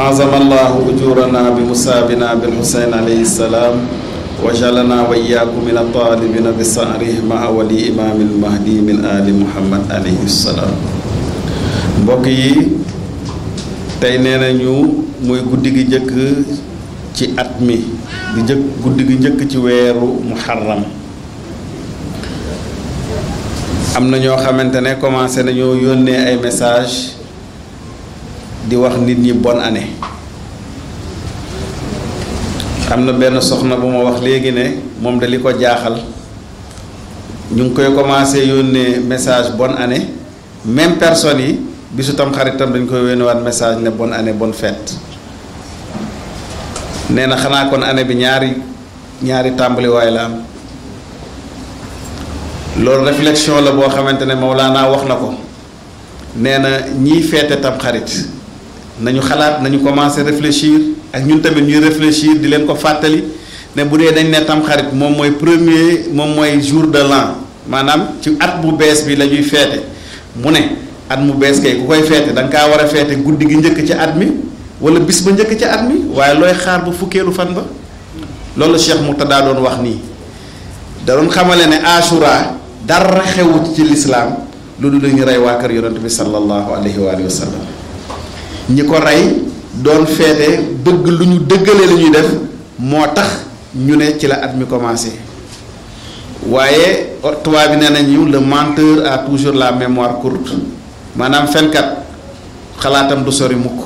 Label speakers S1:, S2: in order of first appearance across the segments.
S1: أعظم الله أجورنا بمصابنا بالحسين عليه السلام وجعلنا وإياكم من الطالبين بصاره مع ولي إمام المهدي من آل محمد عليه السلام mbokk yi tey nee nañu muy guddi gi njëkk ci at mi di njëkk guddi gi njëkk ci weeru muharram am na ñoo xamante ne commencé nañoo yónnee ay message di wax nit ñi bonne année am na benn soxna bu ma wax léegi ne moom de li ko jaaxal ñu ngi koy commencé yónnee message bonne année même personne yi bisu tam xaritam dañ koy yónneewaat message ne bonne année bonne fête nee na xanaa kon année bi ñaari ñaari tàmbaliwaay la am loolu réflexion la boo xamante ne Mawlaana wax na ko nee na ñiy feete tam xarit nañu xalaat nañu commencé réfléchir ak ñun tamit ñuy réfléchir di leen ko fàttali ne bu dee dañ ne tam xarit moom mooy premier moom mooy jour de l'an maanaam ci at bu bees bi la ñuy feete mu ne at mu bees kay ku koy feete da nga kaa war a feete guddi gi njëkk ci at mi wala bis ba njëkk ci at mi waaye looy xaar ba fukkeelu fan ba loolu Cheikh Murtada doon wax nii da doon xamale ne Ashura dara xewut ci lislaam lu dul dañu rey waa kër yonent bi sallallahu alayhi wa sallam ñi ko rey doon feete bëgg lu ñu dëggalee lu ñuy def moo tax ñu ne ci la at mi commencé waaye tubaab bi nee nañu le menteur a toujours la mémoire courte maanaam fenkat xalaatam du sori mukk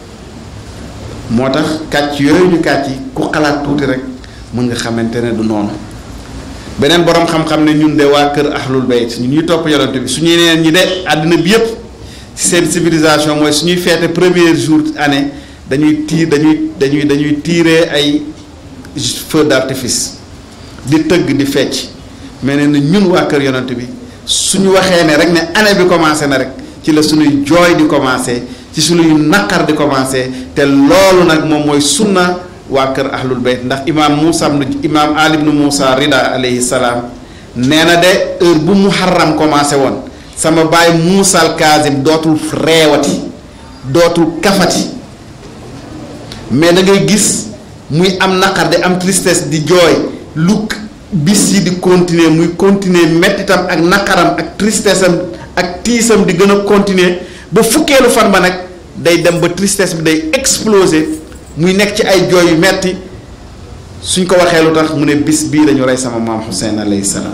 S1: moo tax kàcc yooyu ñu kàcc yi ku xalaat tuuti rek mën nga xamante ne du noonu beneen borom xam-xam ne ñun de waa kër ahlul bayt ñu ñuy topp yonent bi suñuy neen ñi de àddina bi yépp ci seen civilisation mooy suñuy feete premier jour année dañuy tiir dañuy dañuy dañuy tirer ay feu d'artifice di tëgg di fecc mais ne na ñun waa kër yonent bi suñu waxee ne rek ne année bi commencé na rek ci la suñuy jooy di commencé ci suñuy naqar di commencé te loolu nag moom mooy sunna waa kër ahlul bayt ndax imaam Moussa imaam Ali ibn Moussa Rida alayhi salaam nee na de heure bu muharram commencé woon sama baay Moussa al Kazim dootul reewati dootul kafati mais da ngay gis muy am naqar di am tristesse di jooy lu bis yi di continuer muy continuer mettitam ak naqaram ak tristesse am ak tiisam di gën a continuer ba fukkeelu fan ba nag day dem ba tristesse bi day exploser muy nekk ci ay jooy yu metti suñ ko waxee lu tax mu ne bis bii dañu rey sama maam Hussein alayhi salaam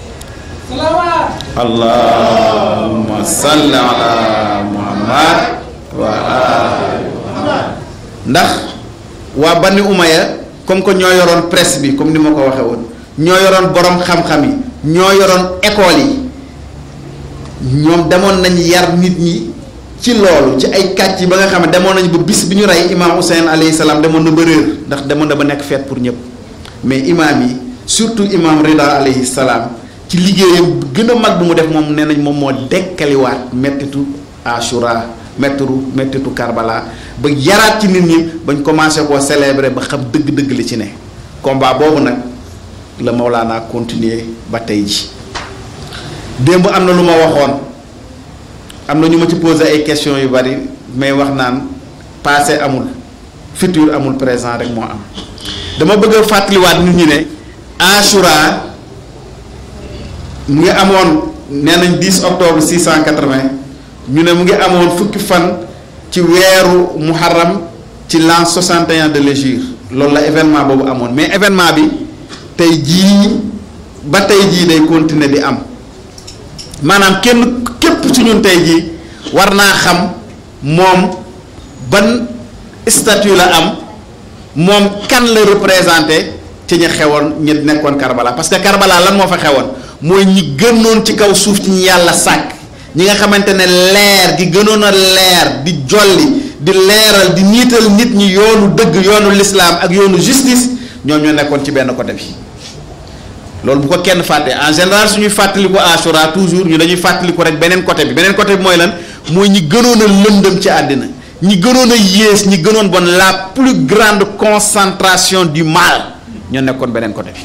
S1: allahumma salli ala muhammad wa ali muhammad ndax waa Bani Umayya comme que ñoo yoroon presse bi comme ni ma ko waxee woon ñoo yoroon borom xam-xam yi ñoo yoroon école yi ñoom demoon nañ yar nit ñi ci loolu ci ay kàcc yi ba nga xam ne demoon nañu ba bis bi ñu rey imaam Hussein alayhi salaam demoon na ba réer ndax demoon na ba nekk feet pour ñëpp mais imaam yi surtout imaam Rida alayhi salaam ci liggéeyam gën a mag bu mu def moom nee nañ moom moo dekkaliwaat mettitu Ashura mettitu mettitu Karbala ba yaraat ci nit ñi bañ commencé koo célébrer ba xam dëgg-dëgg li ci ne combat boobu nag la Mawlaana continuer ba tey ji démb am na lu ma waxoon am na ñu ma ci posé ay questions yu bari mais wax naan passé amul futur amul présent rek moo am dama bëgg a fàttaliwaat nit ñi ne Ashura mu ngi amoon nee nañ 10 octobre 680 ñu ne mu ngi amoon fukki fan ci weeru muharram ci l'an 61 de l'hégire loolu la événement boobu amoon mais événement bi tey jii ba tey jii day continuer di am maanaam kenn képp ci ñun tey jii war naa xam moom ban statut la am moom kan la représenté ci ñi xewoon ñi nekkoon Karbala parce que Karbala lan moo fa xewoon mooy ñi gënoon ci kaw suuf ci ñi yàlla sàkk ñi nga xamante ne leer gi gënoon a leer di jolli di leeral di niital nit ñi yoonu dëgg yoonu lislaam ak yoonu justice ñoom ñoo nekkoon ci benn côté bi loolu bu ko kenn fàtte en général suñuy fàttaliku Ashura toujours ñu dañuy fàttaliku rek beneen côté bi beneen côté bi mooy lan mooy ñi gënoon a lëndëm ci àddina ñi gënoon a yées ñi gënoon bon la plus grande concentration du mal ñoo nekkoon beneen côté bi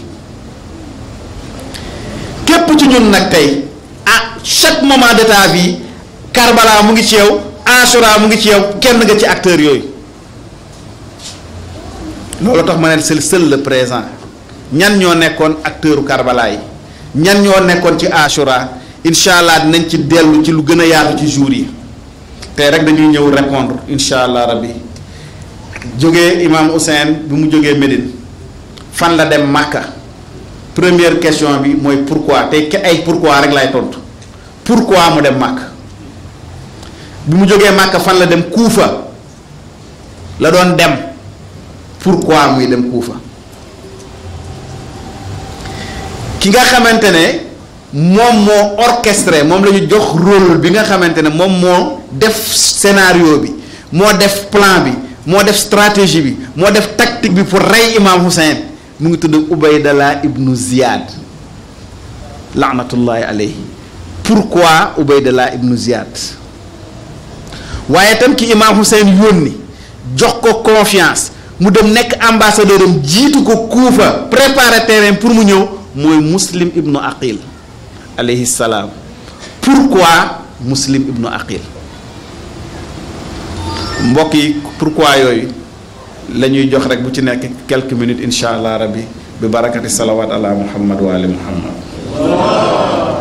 S1: képp ci ñun nag tey à chaque moment de ta vie Karbala mu ngi ci yow Ashura mu ngi ci yow kenn nga ci acteur yooyu loolu tax ma ne c'est seul le présent ñan ñoo nekkoon acteuru Karbala yi ñan ñoo nekkoon ci Ashura incha allah dinañ ci dellu ci lu gën a yaatu ci jour yi tey rek dañuy ñëw répondre incha allah rabbi jógee imam Hussein bi mu jógee Médine fan la dem Makka première question bi mooy pourquoi tey ay pourquoi rek lay tontu pourquoi mu dem Makka bi mu jógee Makka fan la dem Kuufa la doon dem pourquoi muy dem Kuufa ki nga xamante ne moom moo orchestré moom la ñu jox rôle bi nga xamante ne moom moo def scénario bi moo def plan bi moo def stratégie bi moo def tactique bi pour rey imam Hussein mu ngi tudd Ubaydallah ibnu Ziyad laanatullahi alayhi pourquoi Ubaydallah ibnu Ziyad waaye tam ki imam Hussein yónni jox ko confiance mu dem nekk ambassadeur am jiitu ko Kuufa préparer terrain pour mu ñëw mooy Muslim ibnu Aqil alayhi salaam pourquoi Muslim ibnu Aqil mbokk yi pourquoi yooyu la ñuy jox rek bu ci nekk quelques minutes incha allah rabbi bi barakati salawat ala muhammad wa ali muhammad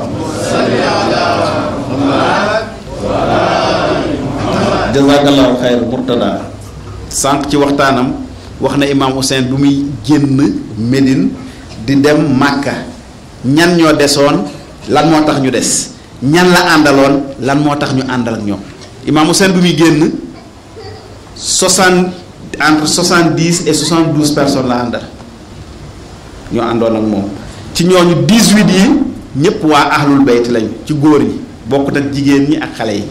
S1: jazakallahu xayr murtada sànq ci waxtaanam wax na imam Hussein bu muy génn Médine di dem Màkka ñan ñoo desoon lan moo tax ñu des ñan la àndaloon lan moo tax ñu àndal ak ñoom imam Hussein bu muy génn soixante entre soixante dix et soixante douze personnes la àndal ñoo àndoon ak moom ci ñooñu dix huit yi ñëpp waa ahlul bayt lañu ci góor ñi bokk nag jigéen ñi ak xale yi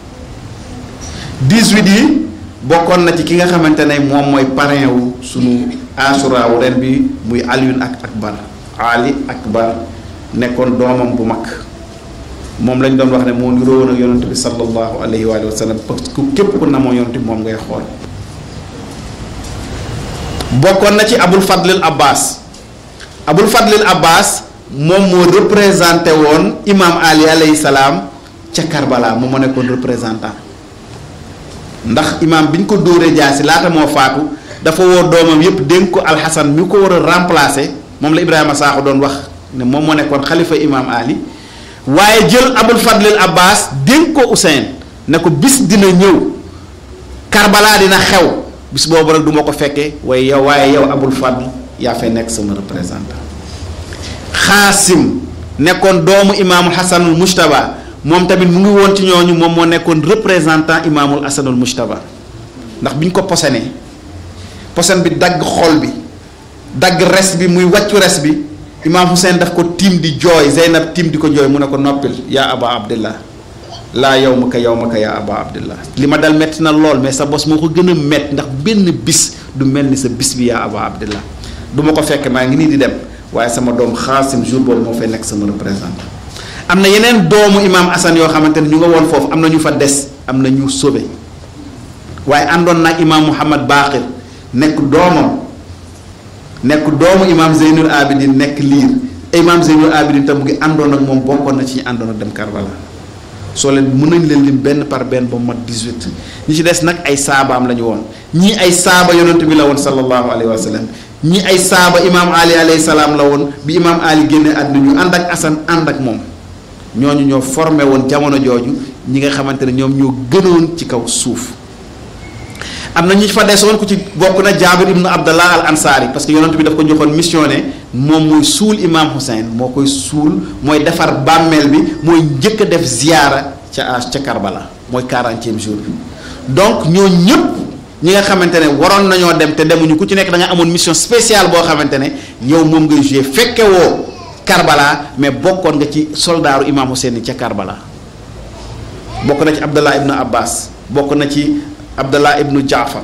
S1: dix huit yi bokkoon na ci ki nga xamante ne moom mooy parrain wu sunu asura wu ren bi muy Alioune ak Akbar Ali Akbar nekkoon doomam bu mag moom lañ doon wax ne moo niroo woon ak yonent bi sallallahu alayhi wa sallam parce que képp ku namoo yonent bi moom ngay xool bokkoon na ci abul fadlil abbas abul fadlil abbas moom moo représenté woon imam ali alayhi salaam ca karbala moom moo nekkoon représentant ndax imam bi ñu ko dóoree jaasi laata moo faatu dafa woo doomam yépp dénk ko alxasan mi ko war a remplacer moom la ibrahima saaxo doon wax ne moom moo nekkoon xalifa imam ali waaye jël abul fadlil abbas dénk ko Ousseyn ne ko bis dina ñëw karbala dina xew bis boobu nag du ma ko fekkee waaye yow waaye yow abul fadl yaa fay nekk sama représentant xaasim nekkoon doomu imaamul hasanul mujtaba moom tamit mu ngi woon ci ñooñu moom moo nekkoon représentant imaamul hasanul mujtaba ndax bi ñu ko posenee posen bi dagg xol bi dagg res bi muy wàccu res bi imaam Hussein daf ko tiim di jooy Zeynab tiim di ko jooy mu ne ko noppil yaa aba abdillah laa yow ma ka yow ma ka yaa aba abdillah li ma dal metti na lool mais sa bos moo ko gën a metti ndax benn bis du mel ni sa bis bi yaa aba abdillah du ma ko fekk maa ngi nii di dem waaye sama doom xaasim jour boobu moo fay nekk sama représentant am na yeneen doomu imaam Assane yoo xamante ne ñu nga woon foofu am na ñu fa des am na ñu sauvé waaye àndoon nag imaam Mouhamad Baqir nekk doomam nekk doomu imaam Zeynul Abidin nekk liir imaam Zeynul Abidin tam mu ngi àndoon ak moom bokkoon na ci ñu àndoon ak dem Karbala soo leen mën nañ leen lim benn par benn ba mu mat 18 ñi ci des nag ay saabaam la ñu woon ñii ay saaba yonent bi la woon sallallahu alayhi wa sallam ñii ay saaba imaam Ali alayhi salaam la woon bi imaam Ali génne àdduna ñu ànd ak Assane ànd ak moom ñooñu ñoo formé woon jamono jooju ñi nga xamante ne ñoom ñoo gënoon ci kaw suuf. am na ñu fa desoon ku ci bokk na jaabir ibnu abdallah al ansaari parce que yonent bi daf ko joxoon mission ne moom mooy suul imam Hussein moo koy suul mooy defar bàmmeel bi mooy njëkk a def ziyaara ca ca Karbala mooy quarantième jour bi donc ñoo ñëpp ñi nga xamante ne waroon nañoo dem te demuñu ku ci nekk da nga amoon mission spéciale boo xamante ne yow moom ngay joué fekke woo Karbala mais bokkoon nga ci soldaaru imam Hussein ca Karbala bokk na ci abdallah ibnu abbas bokk na ci abdallah ibnu jaafar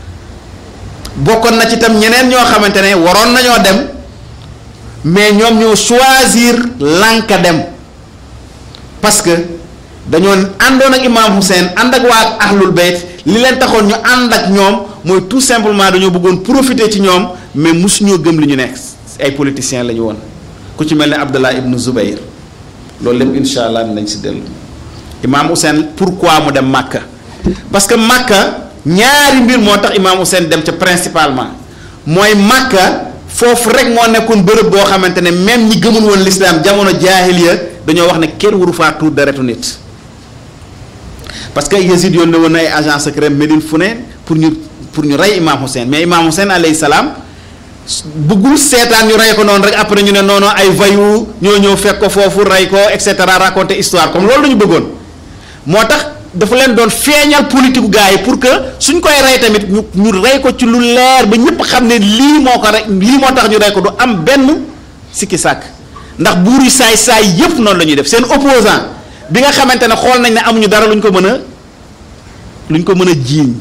S1: bokkoon na ci tam ñeneen ñoo xamante ne waroon nañoo dem mais ñoom ñoo choisir lànka dem parce que dañoo àndoon ak imaam Hussein ànd ak waa ahlul bayt li leen taxoon ñu ànd ak ñoom mooy tout simplement dañoo bëggoon profiter ci ñoom mais mosuñoo gëm li ñu nekk ay politiciens la ñu woon ku ci mel ne abdallah ibnu zubayr loolu lépp incha allah dinañ si dellu imaam Hussein pourquoi mu dem Màkka parce que Makka ñaari mbir moo tax imaam Hussein dem ca principalement mooy Makka foofu rek moo nekkoon bërëb boo xamante ne même ñi gëmul woon l'islam jamono jaahiliya dañoo wax ne kenn waru faa tuur deretu nit parce que Yazid yónnee woon na ay agent secret Médine fu ne pour ñu pour ñu rey Imam Hussein mais Imam Hussein alayhi salaam bëggul seetaan ñu rey ko noonu rek après ñu ne noonu ay vayu ñoo ñëw fekk ko foofu rey ko et cetera raconter histoire comme loolu la ñu bëggoon moo tax dafa leen doon feeñal politique gars yi pour que suñ koy rey tamit ñu ñu rey ko ci lu leer ba ñëpp xam ne lii moo ko rey lii moo tax ñu rey ko du am benn sikki sàkk ndax buur yi saay saay yëpp noonu la ñuy def seen opposant bi nga xamante ne xool nañ ne amuñu dara luñ ko mën a luñ ko mën a jiiñ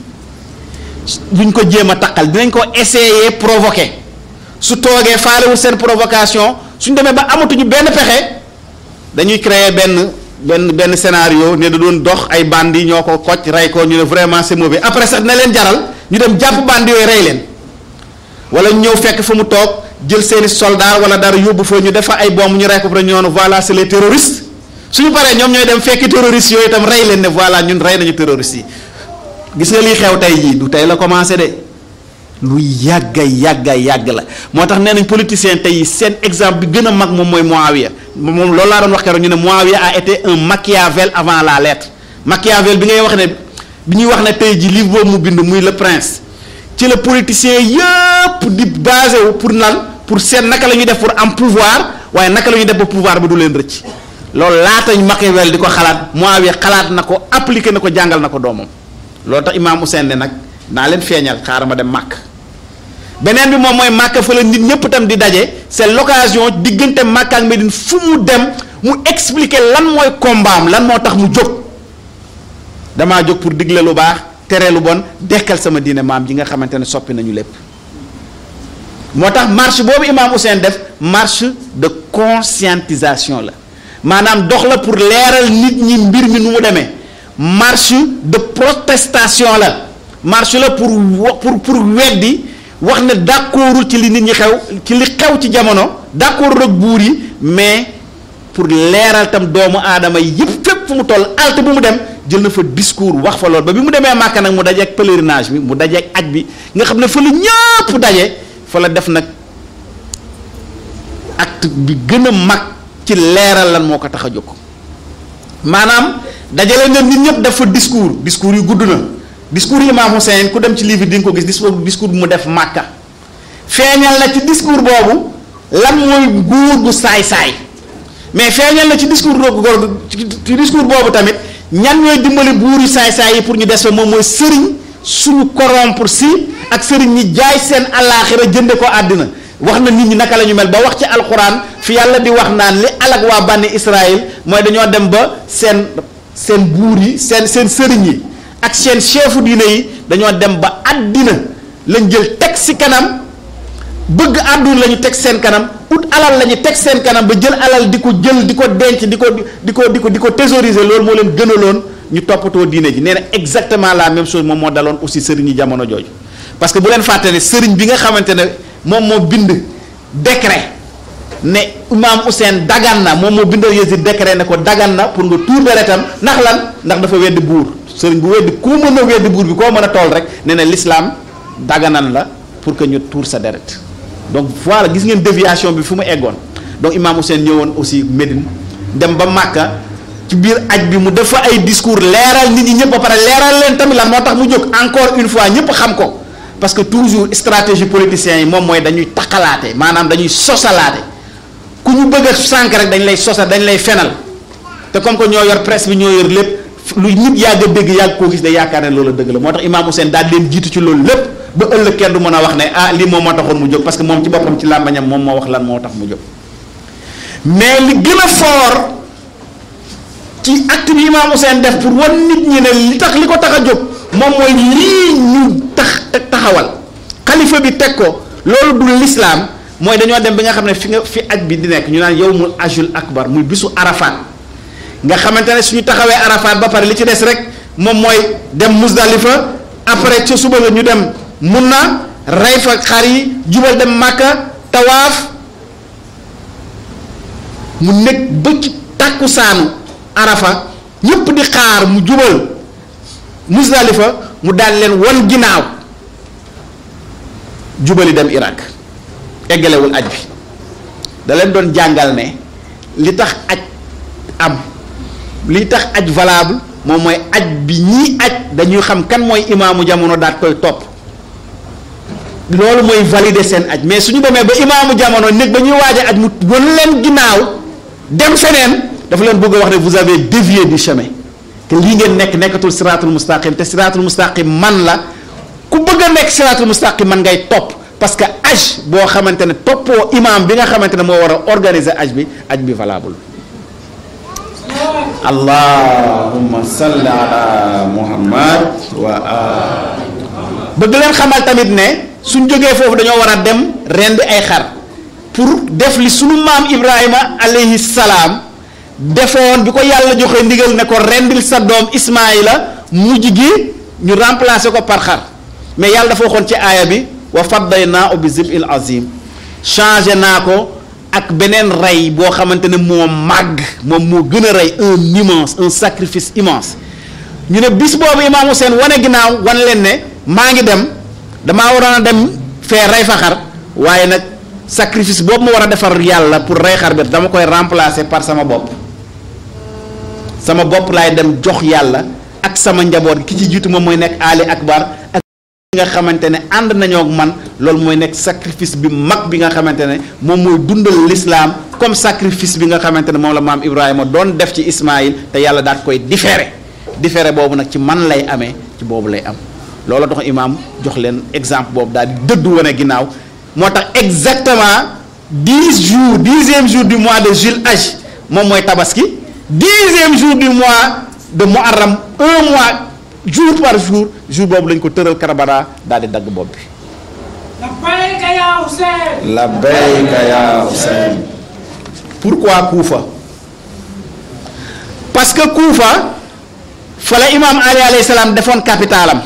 S1: luñ ko jéem a taqal dinañ ko essayer provoquer su toogee faalewul seen provocation suñ demee ba amatuñu benn pexe dañuy créer benn benn benn scénario ne da doon dox ay bandi ñoo ko kocc rey ko ñu ne vraiment c'est mauvais après sax na leen jaral ñu dem jàpp bandi yooyu rey leen wala ñu ñëw fekk fa mu toog jël seeni soldat wala dara yóbbu fa ñu def fa ay bomb ñu rey ko fa ñu noonu voilà c'est les terroristes suñu paree ñoom ñooy dem fekki terroristes yooyu itam rey leen ne voilà ñun rey nañu terroristes yi gis nga lii xew tey jii du tey la commencé de lu yàgga yàgga yàgg la moo tax nee nañ politiciens tey seen exemple bi gën a mag moom mooy Muawiya moom loolu laa doon wax keroog ñu ne Muawiya a été un Machiavel avant la lettre Machiavel bi ngay wax ne bi ñuy wax ne tey jii livre boobu mu bind muy le prince ci la politiciens yëpp di basé wu pour lan pour seet naka la ñuy def pour am pouvoir waaye naka la ñuy def ba pouvoir bi du leen rëcc loolu laata Machiavel di ko xalaat Muawiya xalaat na ko appliqué na ko jàngal na ko doomam loolu tax Imam Hussein ne nag naa leen feeñal xaaral ma dem màkk beneen bi moom mooy màkk fa la nit ñëpp tam di daje c'est l'occasion diggante màkk ak Médine fu mu dem mu expliquer lan mooy kombaam lan moo tax mu jóg damaa jóg pour digle lu baax tere lu bon dekkal sama diine maam ji nga xamante ne soppi nañu lépp moo tax marche boobu Imam Hussein def marche de conscientisation la maanaam dox la pour leeral nit ñi mbir mi nu mu demee marche de protestation la marche la pour pour pour weddi wax ne d'accordul ci li nit ñi xew ci li xew ci jamono d'accordul ak buur yi mais pour leeral tam doomu aadama yi yëpp fépp fu mu toll alte bu mu dem jël na fa discours wax fa lool ba bi mu demee Màkka nag mu dajeek pèlerinage bi mu dajeek aj bi nga xam ne fa la ñëpp daje fa la def nag acte bi gën a mag ci leeral lan moo ko tax a jóg maanaam dajale nga nit ñëpp def fa discours discours yu gudd na discours yi Imam Hussein ku dem ci livre di nga ko gis discours discours bu mu def Màkka feeñal na ci discours boobu lan mooy nguur gu saay-saay mais feeñal na ci discours boobu ci discours boobu tamit ñan ñooy dimbali buur yu saay-saay yi pour ñu des fa moom mooy sëriñ suñu corrompre si ak sëriñ ñi jaay seen àllaaxira jënde ko àddina wax na nit ñi naka la ñu mel ba wax ci alxuraan fi yàlla di wax naan li alag waa bànni Israël mooy dañoo dem ba seen seen buur yi seen seen sëriñ yi ak seen chefu diine yi dañoo dem ba àddina lañ jël teg si kanam bëgg àdduna la ñu teg seen kanam ut alal la ñu teg seen kanam ba jël alal di ko jël di ko denc di ko di ko di ko di ko thésauriser loolu moo leen gënaloon ñu toppatoo diine ji nee na exactement la même chose moom moo daloon aussi sëriñ yi jamono jooju parce que bu leen fàtte ne sëriñ bi nga xamante ne moom moo bind décret ne Imam Hussein dagan na moom moo bindal Yazid décret ne ko dagan na pour nga tuur deretam ndax lan ndax dafa weddi buur sëriñ bu weddi ku mën a weddi buur bi koo mën a tool rek ne na l'islam daganan la pour que ñu tuur sa deret donc voilà gis ngeen déviation bi fu mu eggoon donc Imam Hussein ñëwoon aussi Médine dem ba Màkka ci biir aj bi mu def fa ay discours leeral nit ñi ñëpp ba pare leeral leen tamit lan moo tax mu jóg encore une fois ñëpp xam ko parce que toujours stratégie politiciens yi moom mooy dañuy taxalaate maanaam dañuy sosalaate ku ñu bëgg a sànq rek dañ lay sosal dañ lay fenal te comme que ñoo yor presse bi ñoo yor lépp lu nit yàgg a dégg yàgg koo gis de yaakaar ne loolu dëgg la moo tax Imam Hussein daal leen jiitu ci loolu lépp ba ëllëg kenn du mën a wax ne ah lii moom moo taxoon mu jóg parce que moom ci boppam ci làmbañam moom moo wax lan moo tax mu jóg mais li gën a fort ci acte bi Imam Hussein def pour wan nit ñi ne li tax li ko tax a jóg moom mooy lii ñu tax taxawal xalifa bi teg ko loolu du l'islam mooy dañoo dem bi nga xam ne fi nga fi aj bi di nekk ñu naan yawmul ajul akbar muy bisu arafat nga xamante ne suñu taxawee arafat ba pare li ci des rek moom mooy dem Muzdalifa après ca suba la ñu dem mun na rey fa xar yi jubal dem Màkka tawaaf mu nekk ba ci tàkkusaanu arafa ñëpp di xaar mu jubal Muzdalifa mu daal leen wan ginnaaw jubali dem Irak eggalewul aj bi da leen doon jàngal ne li tax aj am li tax aj valable moom mooy aj bi ñii aj dañuy xam kan mooy imaamu jamono daat koy topp loolu mooy valider seen aj mais suñu demee ba imaamu jamono nit ba ñuy waaj a aj mu wan leen ginnaaw dem feneen dafa leen bëgg a wax ne vous avez dévié du chemin te lii ngeen nekk nekkatul siraatul mustaqim te siraatul mustaqim man la ku bëgg a nekk siraatul mustaqim man ngay topp parce que aj boo xamante ne toppoo imaam bi nga xamante ne moo war a organiser aj bi aj bi valable allahumma salli ala muhammad wa ali bëgg leen xamal tamit ne suñ jógee foofu dañoo war a dem rendi ay xar pour def li sunu maam ibrahima alayhi salaam defoon bi ko yàlla joxe ndigal ne ko rendil sa doom ismaila mujj gi ñu remplacer ko par xar mais yàlla dafa waxoon ci aaya bi wa faddaynaa bi zib'il azim changé naa ko ak beneen rey boo xamante ne moo màgg moom moo gën a rey un immense un sacrifice immense ñu ne bis boobu imaam Hussein wane ginnaaw wan leen ne maa ngi dem damaa waroon a dem fee rey fa xar waaye nag sacrifice boobu ma war a defar yàlla pour rey xar bi dama koy remplacer par sama bopp sama bopp laay dem jox yàlla ak sama njaboot gi ki ci jiitu moom mooy nekk Ali Akbar ak nga xamante ne ànd nañoo ak man loolu mooy nekk sacrifice bi mag bi nga xamante ne moom mooy dundal l'islam comme sacrifice bi nga xamante ne moom la maam Ibrahima doon def ci Ismaïl te yàlla daat koy différé différé boobu nag ci man lay amee ci boobu lay am loolu tax imaam jox leen exemple boobu daal di dëddu wane ginnaaw moo tax exactement dix jours dixième jour du mois de Juil Hajj moom mooy tabaski dixième jour du mois de Muharram un mois jour par jour jour boobu lañ ko tëral Karbala daal di dagg bopp bi.
S2: labbayka yaa Hussein.
S1: labbayka yaa Hussein. pourquoi Kuufa parce que Kuufa fa la imaam Ali alayhi salaam defoon capitalam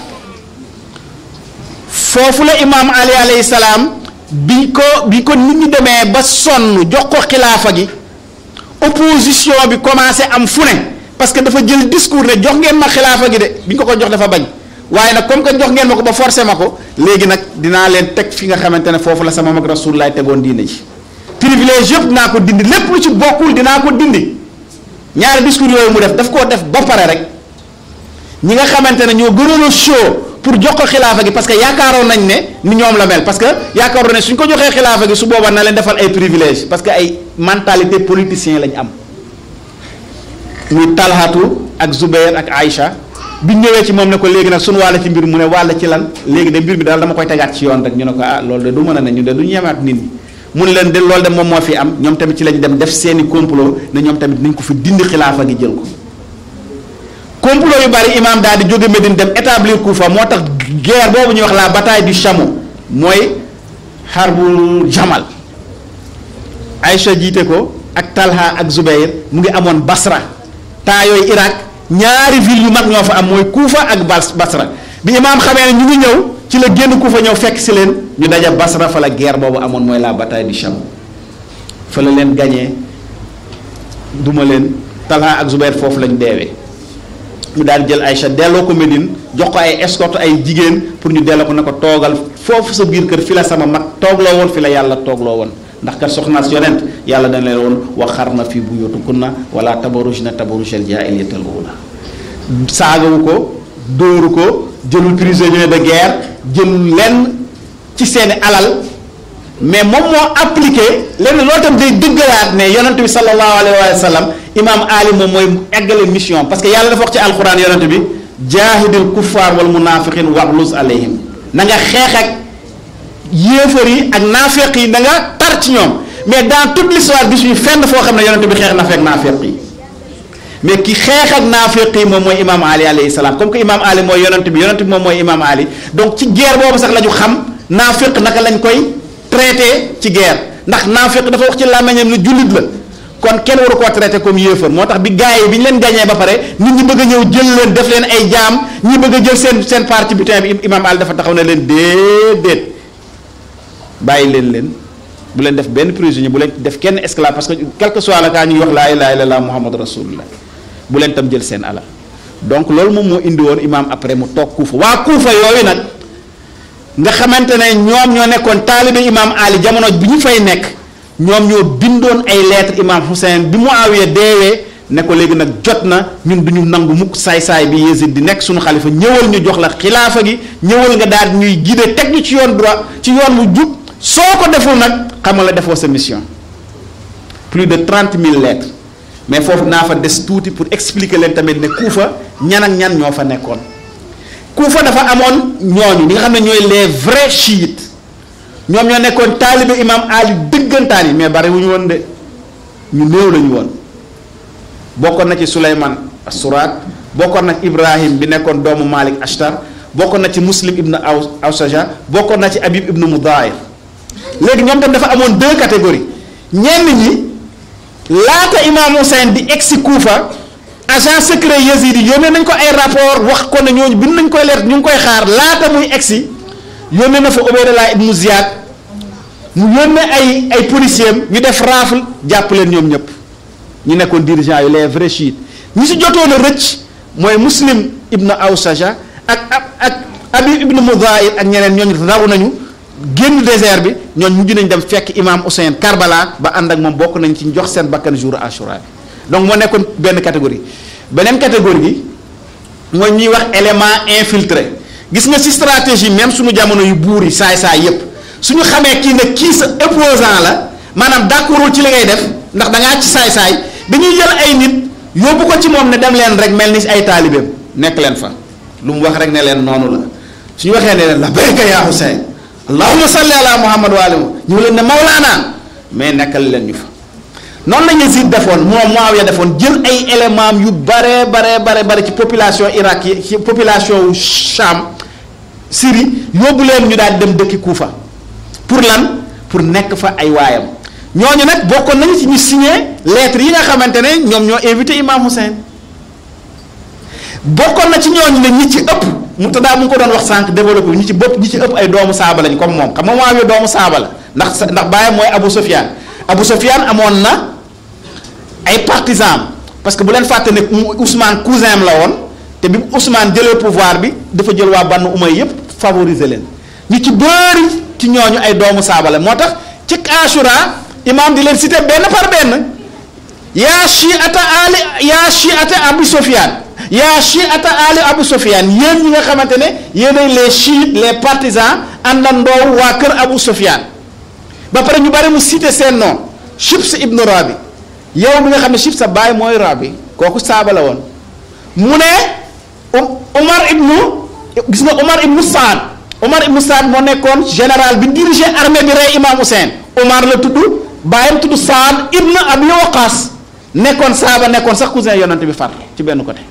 S1: foofu la imaam Ali alayhi salaam bi ko bi ko nit ñi demee ba sonn jox ko xilaafa gi opposition bi commencé am fu ne. parce que dafa jël discours ne jox ngeen ma xilaafa gi de bi ñu ko ko jox dafa bañ waaye nag comme que jox ngeen ma ko ba forcé ma ko léegi nag dinaa leen teg fi nga xamante ne foofu la sama mag rasulullah tegoon diine ji privilège yëpp dinaa ko dindi lépp lu ci bokkul dinaa ko dindi ñaari discours yooyu mu def daf koo def ba pare rek ñi nga xamante ne ñoo gënoon a chaud pour jox ko xilaafa gi parce que yaakaaroon nañ ne ni ñoom la mel parce que yaakaaroon ne suñ ko joxee xilaafa gi su boobaa na leen defal ay privilège parce que ay mentalité politicien lañ am muy talhatu ak Zubair ak Aïcha bi ñëwee ci moom ne ko léegi nag suñu wàll ci mbir mu ne wàll ci lan léegi de mbir mi daal dama koy tegaat ci yoon rek ñu ne ko ah loolu de du mën a ne ñu de du ñemaat nit ñi mun leen de loolu de moom moo fi am ñoom tamit ci lañ dem def seeni complot ne ñoom tamit nañ ko fi dindi xilaafa gi jël ko complot yu bari imaam daal di jóge Médine dem établir Koufa moo tax guerre boobu ñuy wax la bataille du chameau mooy xarbul jamal Aïcha jiite ko ak Talha ak Zubair mu ngi amoon Basra temps yooyu Irak ñaari ville yu mag ñoo fa am mooy Kuufa ak Bas Basra bi imaam xamee ne ñu ngi ñëw ci la génn Kuufa ñëw fekk si leen ñu daja Basra fa la guerre boobu amoon mooy la bataille du Cham fa la leen gañee duma leen Talha ak Zubair foofu lañ deewee mu daal jël Aïcha delloo ko Médine jox ko ay escorte ay jigéen pour ñu delloo ko ne ko toogal foofu sa biir kër fi la sama mag toogloo woon fi la yàlla toogloo woon ndax kat soxnaas yonent yàlla dañ leen woon waxarna fi buyutukunna wala tabarujna tabarujal jaahiliyatal uula saagawu ko dóoru ko jëlul prisonnier de guerre jëlul lenn ci seeni alal mais moom moo appliqué lenn loolu tam day dëggalaat ne yonent bi sallallahu alayhi wa sallam imam ali moom mooy eggale mission parce que yàlla dafa wax ci alquran yonent bi jaahidil kuffaar wal munafiqin waxlus alayhim na nga xeex ak yéefar yi ak naafeq yi da nga tar ci ñoom mais dans toute l'histoire gis ñu fenn foo xam ne yonent bi xeex na fekk naafeq yi mais ki xeex ak naafeq yi moom mooy imam ali alayhi salaam comme que imam ali mooy yonent bi yonent bi moom mooy imam ali donc ci guerre boobu sax la ñu xam naafeq naka lañ koy traité ci guerre ndax naafeq dafa wax ci làmmiñam ne jullit la kon kenn waru koo traité comme yéefar moo tax bi gars yi bi ñu leen gañee ba pare nit ñi bëgg a ñëw jël leen def leen ay jaam ñi bëgg a jël seen seen parti butin bi imam ali dafa taxaw ne leen déedéet bàyyi leen leen bu leen def benn prisonnier bu leen def kenn esclave parce que quel que soit la kaa ñuy wax laa ilaaha illallaah muhammad rasulullah bu leen tam jël seen alal donc loolu moom moo indi woon imaam après mu toog kuufa waa kuufa yooyu nag nga xamante ne ñoom ñoo nekkoon taalibe imam Ali jamono bi ñu fay nekk ñoom ñoo bindoon ay lettre imam Hussein bi Muawiya deewee ne ko léegi nag jot na ñun duñu nangu mukk saay-saay bi Yezid di nekk suñu xalifa ñëwal ñu jox la xilaafa gi ñëwal nga daal ñuy guider teg ñu ci yoon droit ci yoon wu jub soo ko deful nag xamal la defoo sa mission plus de trente mille lettres mais foofu naa fa des tuuti pour expliquer leen tamit ne Kuufa ñan ak ñan ñoo fa nekkoon Kuufa dafa amoon ñooñu ñi nga xam ne ñooy les vrais chiites ñoom ñoo nekkoon taalibe imam Ali dëggantaan yi mais bari wu ñu woon de ñu néew la ñu woon bokkoon na ci Souleymane Suraat bokkoon na ci Ibrahim bi nekkoon doomu Malik Ashtar bokkoon na ci Muslim ibn aw Awsaja bokkoon na ci Habib ibn Mudahir léegi ñoom tam dafa amoon deux catégories ñenn ñi laata imam Hussein di egsi Kuufa agent secret Yazidi yónnee nañ ko ay rapport wax ko ne ñooñu bind nañ koy leer ñu ngi koy xaar laata muy egsi yónnee na fa Ubaydallah ibn Ziyad mu yónnee ay ay policiers ñu def rafle jàpp leen ñoom ñëpp ñu nekkoon dirigeant yu les vrais chiites ñi si jotoon a rëcc mooy Muslim ibn Awsaja ak ak ak Habib ibn Mudahir ak ñeneen ñooñu raw nañu génn désert bi ñooñu mujj nañ dem fekk imam Hussein Karbala ba ànd ak moom bokk nañ ci jox seen bakkan jour Ashura bi donc moo nekkoon benn catégorie beneen catégorie gi mooy ñuy wax élément infiltré gis nga ci stratégie même suñu jamono yu buur yi saay-saay yépp suñu xamee kii ne kii sa opposant la maanaam d'accordul ci li ngay def ndax da ngaa ci saay-saay dañuy jël ay nit yóbbu ko ci moom ne dem leen rek mel ni ay taalibeem nekk leen fa lu mu wax rek ne leen noonu la suñu waxee ne leen labbayka yaa Hussein allahumma salli ala muhammad wa alihi ñu leen ne mawlaana mais nekkal leen ñu fa noonu la Yazid defoon moom Muawiya defoon jël ay éléments yu bare bare bare bare ci population Irak yi ci population wu Cham Syrie yóbbu leen ñu daal dem dëkki Kuufa pour lan pour nekk fa ay waayam ñooñu nag bokkoon nañu ci ñu signé lettre yi nga xamante ne ñoom ñoo invité Imam Hussein bokkoon na ci ñooñu ne ñi ci ëpp mu taddaa mu ngi ko doon wax sànq développé ñi ci bopp ñi ci ëpp ay doomu saaba lañ comme moom xam nga Muawiya doomu saaba la ndax ndax baayam mooy Abu Sufyan Abu Sufyan amoon na ay partisans parce que bu leen fàtte ne Ousmane cousin am la woon te bi Ousmane jëlee pouvoir bi dafa jël waa Banu Umayya yépp favoriser leen ñu ci bëri ci ñooñu ay doomu saaba la moo tax ci Ashura imam di leen cité benn par benn yaa shi'ata ali yaa shi'ata Abu Sufyan yaa shi'ata ali Abu Sufyan yéen ñi nga xamante ne yéenay les chiites les partisans àndandoo waa kër Abu Sufyan ba pare ñu bari mu cité seen nom Shibs ibnu Rabi yow mi nga xam ne Shibs sa baay mooy Rabi kooku saaba la woon mu ne Umar ibnu gis nga Umar ibnu Saad Umar ibnu Saad moo nekkoon général bi dirigé armée bi rey Imam Hussein Umar la tudd baayam tudd Saad ibnu Abi Waqas nekkoon saaba nekkoon sax cousin yonante bi far ci benn côté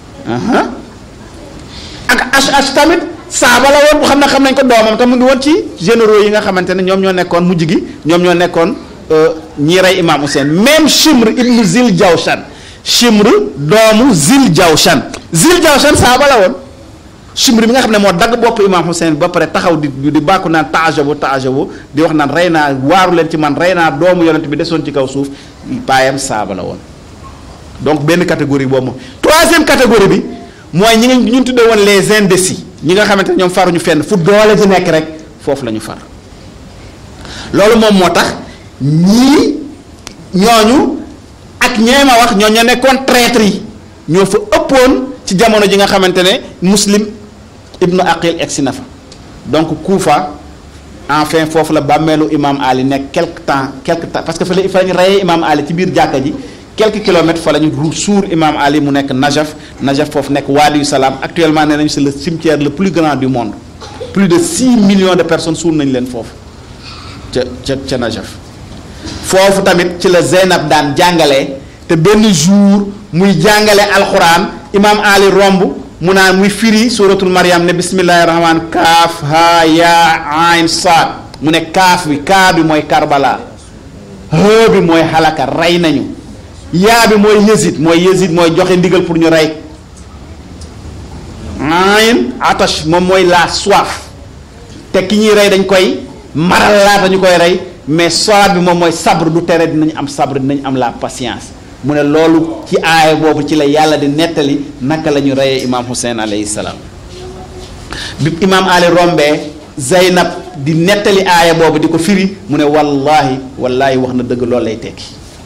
S1: ak Ash'ash tamit saaba la woon bu xam ne xam nañ ko doomam te mu ngi woon ci généraux yi nga xamante ne ñoom ñoo nekkoon mujj gi ñoom ñoo nekkoon ñi rey Imam Hussein même Shimr ibnu Zil Jawshan Shimr doomu Zil Jawshan Zil Jawshan saaba la woon Shimr bi nga xam ne moo dagg bopp Imam Hussein ba pare taxaw di di bàkku naan taajabu taajabu di wax naan rey naa waaru leen ci man rey naa doomu yonent bi desoon ci kaw suuf baayam saaba la woon donc benn catégorie boobu moom troisième catégorie bi mooy ñi nga ñu tuddee woon les indécis ñi nga xamante ne ñoom faruñu fenn fu doole ji nekk rek foofu la ñu far loolu moom moo tax ñii ñooñu ak ñee ma wax ñoo ñoo nekkoon traître yi ñoo fa ëppoon ci jamono ji nga xamante ne muslim ibnu aqil egsi na fa donc Kuufa enfin foofu la bàmmeelu imam Ali nekk quelque temps quelque temps parce que fa la fa lañu reyee imam Ali ci biir jàkka ji quelques kilomètres fa la ñu suur imam Ali mu nekk Najaf Najaf foofu nekk Wadiyu Salaam actuellement nee nañu c'est le cimetière le plus grand du monde plus de 6 millions de personnes suur nañu leen foofu ca ca ca Najaf foofu tamit ci la Zeynab daan jàngalee te benn jour muy jàngale alxuraan imam Ali romb mu naan muy firi suratul Maryam ne bismillahi rahman kaaf ha yaa ayn saad mu ne kaaf bi kaa bi mooy Karbala ha bi mooy xalaka rey nañu yaa bi mooy Yezid mooy Yezid mooy joxe ndigal pour ñu rey ayn atash moom mooy la soif te ki ñuy rey dañ koy maral laata ñu koy rey mais saad bi moom mooy sabre du tere dinañ am sabre dinañ am la patience mu ne loolu ci aaya boobu ci la yàlla di nettali naka la ñu reyee imaam Hussein alayhi salaam bi imaam Ali rombee Zeynab di nettali aaya boobu di ko firi mu ne wallaahi wallaahi wax na dëgg loolu lay tekki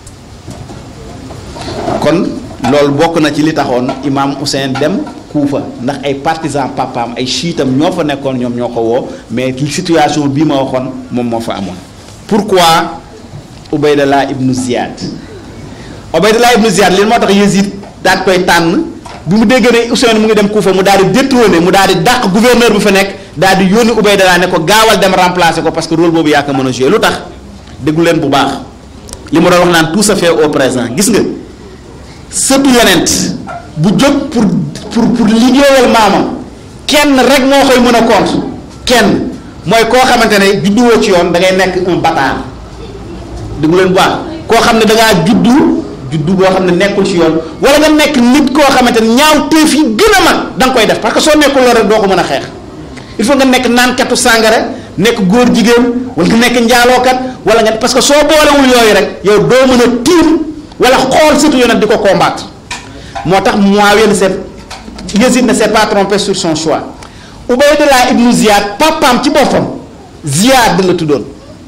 S1: kon loolu bokk na ci li taxoon imaam Hussein dem Kuufa ndax ay partisan papaam ay chiitam ñoo fa nekkoon ñoom ñoo ko woo mais situation bii ma waxoon moom moo fa amoon pourquoi Ubaydallah ibnu Ziyad Ubaydallah ibnu Ziyad li moo tax Yazid daal koy tànn bi mu déggee ne Hussein mu ngi dem Kuufa mu daal di détrôner mu daal di dàq gouverneur bi fa nekk daal di yónni Ubaydallah ne ko gaawal dem remplacer ko parce que rôle boobu yaa ko mën a jouer lu tax déglu leen bu baax li mu doon wax naan tout se fait au présent gis nga sëtu yonent bu jóg pour pour pour liggéeyal maamam kenn rek moo koy mën a compte kenn mooy koo xamante ne judduwoo ci yoon da ngay nekk un bâtard déglu leen bu baax koo xam ne da ngaa juddu juddu boo xam ne nekkul ci yoon wala nga nekk nit koo xamante ne ñaaw téef yi gën a mag da nga koy def parce que soo nekkul loolu rek doo ko mën a xeex il faut nga nekk naankatu sàngara nekk góor jigéen wala nga nekk njaalookat wala nga parce que soo boolewul yooyu rek yow doo mën a tiim wala xool surtout yonent di ko combattre moo tax Muawiya ne s'est Yazid ne s'est pas trompé sur son choix Ubaydullah ibnu Ziyad papaam ci boppam Ziyad la tuddoon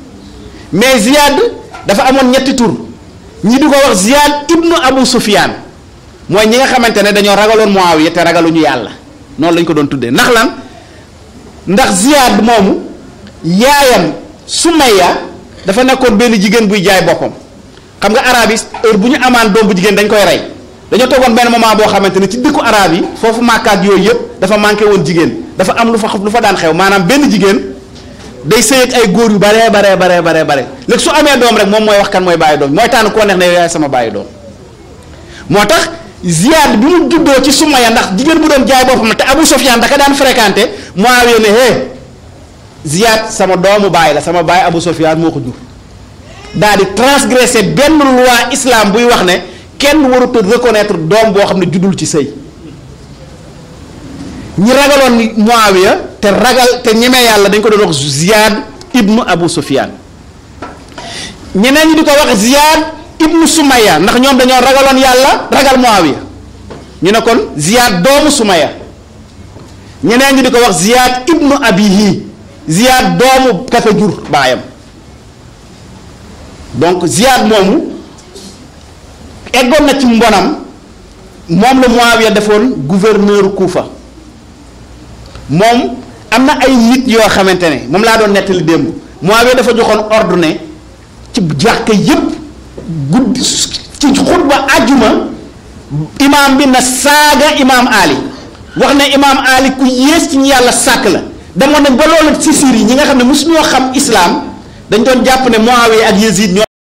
S1: mais Ziyad dafa amoon ñetti tur ñi di ko wax Ziyad ibnu Abu Sufyan mooy ñi nga xamante ne dañoo ragaloon Muawiya te ragaluñu yàlla noonu lañ ko doon tuddee ndax lan ndax Ziyad moomu yaayam Sumayya dafa nekkoon benn jigéen buy jaay boppam xam nga arabe yi heure bu ñu amaan doom bu jigéen dañ koy rey dañoo toogoon benn moment boo xamante ne ci dëkku arabe yi foofu màkkaat yooyu yëpp dafa manqué woon jigéen dafa am lu fa lu fa daan xew maanaam benn jigéen day sëy ak ay góor yu baree baree baree baree bare léegi su amee doom rek moom mooy wax kan mooy bàyyi doom mooy tànn koo neex ne yow yaay sama bàyyi doom moo tax Ziyad bi mu juddoo ci Sumaya ndax jigéen bu doon jaay boppam te Abu Sufyan daka daan fréquenté Muawiya ne hé Ziyad sama doomu baay la sama baay Abu Sufyan moo ko jur daal di transgressé benn loi islam buy wax ne kenn warut a reconnaître doom boo xam ne juddul ci sëy ñi ragaloon Muawiya te ragal te ñemee yàlla dañ ko doon wax Ziyad ibnu Abu Sufyan ñeneen ñi di ko wax Ziyad ibnu Sumaya ndax ñoom dañoo ragaloon yàlla ragal Muawiya ñu ne kon Ziyad doomu Sumaya ñeneen ñi di ko wax Ziyad ibnu Abihi Ziyad doomu kaka jur baayam donc Ziyad moomu eggoon na ci mbonam moom la Muawiya defoon gouverneur Kuufa moom am na ay nit yoo xamante ne moom laa doon nettali démb Muawiya dafa joxoon ordre ne ci jàkka yépp guddi ci xutba àjjuma imaam bi na saaga imaam Ali wax ne imaam Ali ku yées ci ñu yàlla sàkk la demoon nañ ba loolu ci Syrie yi ñi nga xam ne mosu ñoo xam islam dañ doon jàpp ne Muawiya ak Yazid ñoo